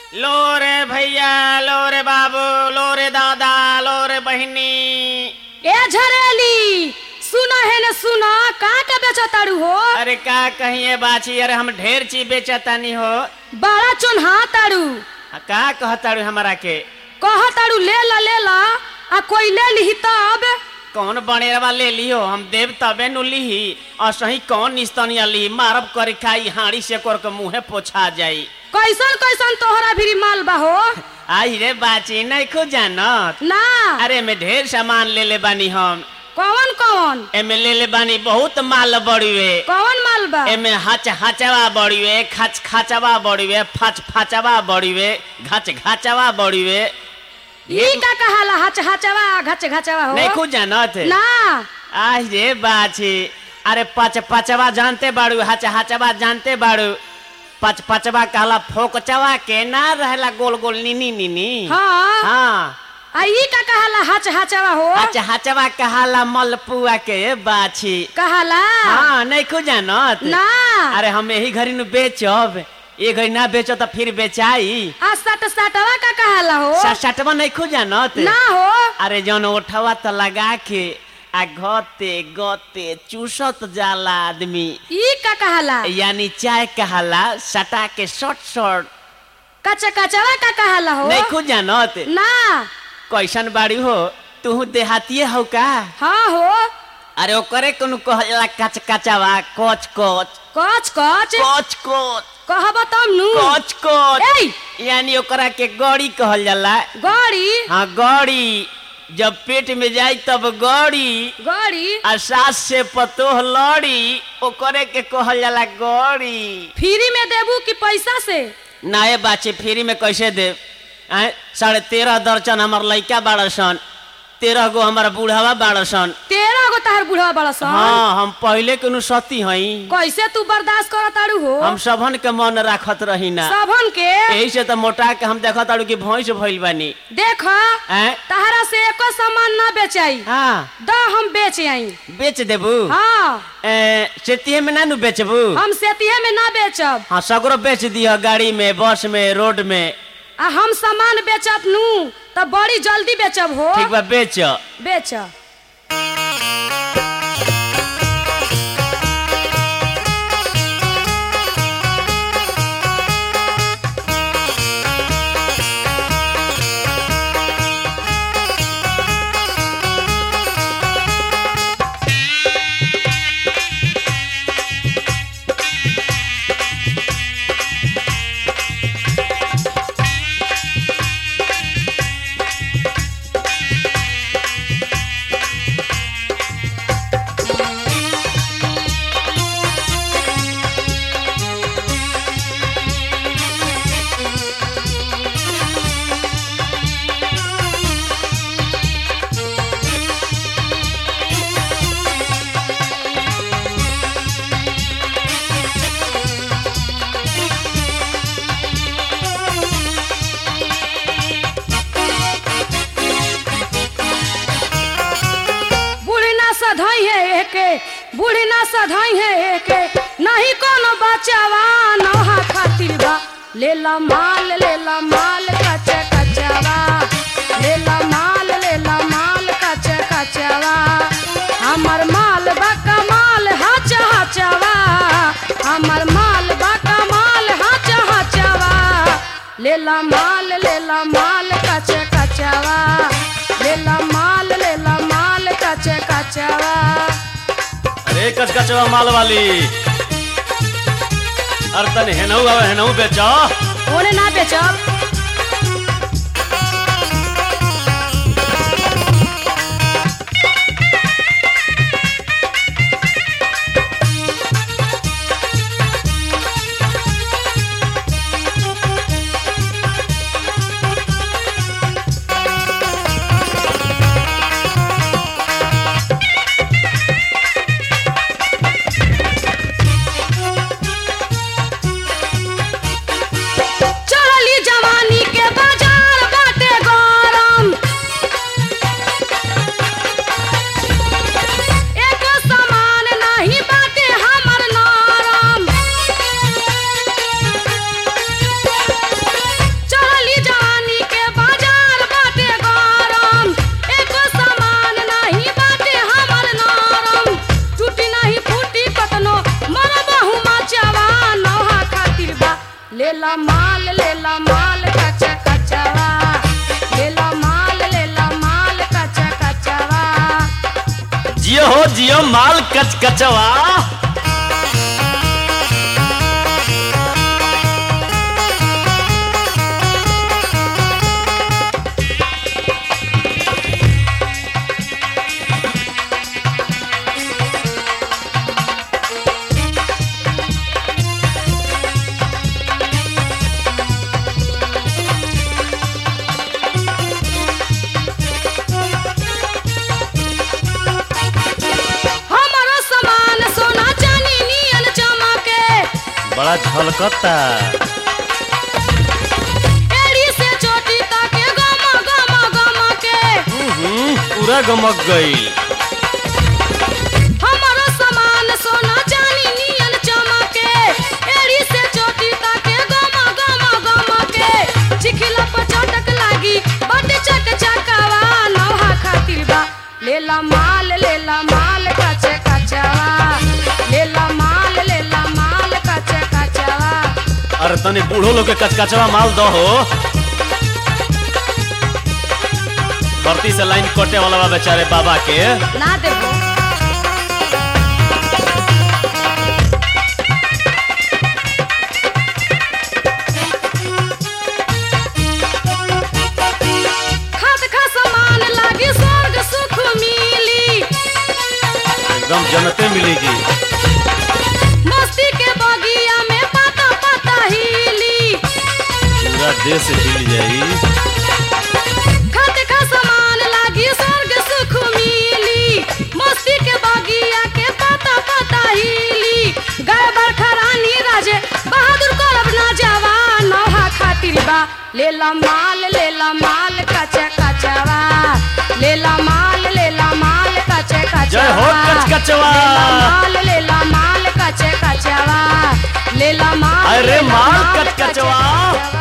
लो रे भैया लो रे बाबू लो रे दादा लो रे बहिनी ए झरेली सुना है न सुना का के बेचताड़ू हो अरे का कहिए बाची अरे हम ढेर चीज बेचतानी हो बड़ा चोन्हा ताड़ू आ, का कहताड़ू हमरा के कहताड़ू ले ला ले ला आ कोई ले लिही तब कौन बनेरवा ले लियो हम देव तबे नु लिही और सही कौन निस्तनिया लिही मारब कर खाई हाड़ी से कर के मुंहे पोछा जाई कैसन कैसन तोहरा भी माल बा हो आई रे बाची नहीं खो जानत ना अरे में ढेर सामान ले ले बानी हम कौन कौन एमे ले ले बानी बहुत माल बड़ीवे कौन माल बा एमे हच हचवा बड़ीवे खच खचवा बड़ीवे फच फचवा बड़ीवे घच घचवा बड़ीवे ई का कहाला हच हचवा घच घचवा हो नहीं खुद जानत ना आज रे बाछी अरे पच पचवा जानते बाड़ू हच हचवा जानते बाड़ू पच पचवा कहला फोकचवा के ना रहला गोल गोल नीनी नीनी हाँ हाँ आ ई का कहाला हच हचवा हो हच हचवा कहला मलपुआ के बाछी कहाला हाँ नहीं खुद जानत ना अरे हम यही घड़ी नु बेचब ये घड़ी ना बेचो तो फिर बेचाई आ सट सटवा का कहाला हो सटवा नहीं खुद जानत ना हो अरे जौन उठवा तो लगा के आ गते गते चूसत जाला आदमी ई का कहाला यानी चाय कहला सटा के शॉर्ट शॉर्ट कच कचवा का कहाला हो नहीं खुद जानत ना कैसन बाड़ी हो तू देहातिए हो का हाँ हो अरे ओकरे कोनो कहला कच कचवा कोच कोच कच कच कोच कोच कहब तब नु कोच कोच ए यानी ओकरा के गौड़ी कहल जाला गड़ी हाँ गौड़ी जब पेट में जाई तब गौड़ी गड़ी आ सास से पतोह लड़ी ओकरे के कहल जाला गौड़ी फ्री में देबू कि पैसा से नाये बाचे फ्री में कैसे दे आय साढ़े तेरह दर्जन हमार लइका बाड़ सन तेरह गो हमारा बूढ़ावा बाड़ सन तेरह गो तहर बुढ़वा बड़ा सन हाँ हम पहले के नु सती हई कैसे तू बर्दाश्त कर ताड़ू हो हम सबन के मन राखत रही ना सबन के यही से तो मोटा के हम देखत ताड़ू की भैंस भइल बानी देख आय तहरा से एको सामान ना बेचाई हाँ द हम बेच आई बेच देबू हाँ ए, सेतिये में ना नु बेचबू हम सेतिये में ना बेचब हाँ सगरो बेच दिह गाड़ी में बस में रोड में आ हम सामान बेचब नू तब बड़ी जल्दी बेचब हो ठीक बा बेच बेच बूढ़ी ना सधाई है एके बूढ़ी ना सधाई है एके नहीं कोनो बचावा नहा खातिर बा ले ला माल ले ला माल कच्चा कच्चावा ले ला माल ले ला माल कच्चा कच्चावा हमर माल बा कमाल हाचा हाचावा हमर माल बा कमाल हाचा हाचावा ले ला माल ले ला माल कच्चा कच्चावा ले ला माल ले ला माल कच्चा कच्चावा अरे कचकचवा माल वाली अरे तन हेनऊ आवे हेनऊ बेचा ओने ना बेचब चढ़ली जवानी लेला माल लेला माल कच कचवा लेला माल लेला माल कच कचवा जियो हो जियो माल कच कचवा हमारो सामान सोना चांदी नियन चमके बड़ा झलकता एड़ी से चोटी तक गम गम गम के हम्म, पूरा गमक गई हमारो सामान सोना चांदी नियन चमके एड़ी से चोटी तक गम गम गम के चिखिला पर चटक लागी बट चक चकवा नौहा खातिर बा लेला माल लेला माल कचे कचवा लेला माल लेला माल कचे कचवा अरे तनी बूढ़ो लोग के कचकचवा माल दो हो भर्ती से लाइन कटे वाला बा बेचारे बाबा के ना देबो खाद खा समान लागी स्वर्ग सुख मिली एकदम जनते मिलेगी मस्ती के बगिया में पाता पाता हिली पूरा देश हिल जाई खाद खा समान लागी स्वर्ग सुख मिली मस्ती के बगिया के पाता पाता हिली गाय बरखा रानी राजे बहादुर करब ना जवान नौहा खातिर बा लेला माल लेला माल कचे कचवा लेला माल लेला माल कचे कचवा जय हो कचकचवा। लेला माल लेला माल कचे कचवा लेला माल अरे लेला माल माल कचकचवा। कचे कचवा।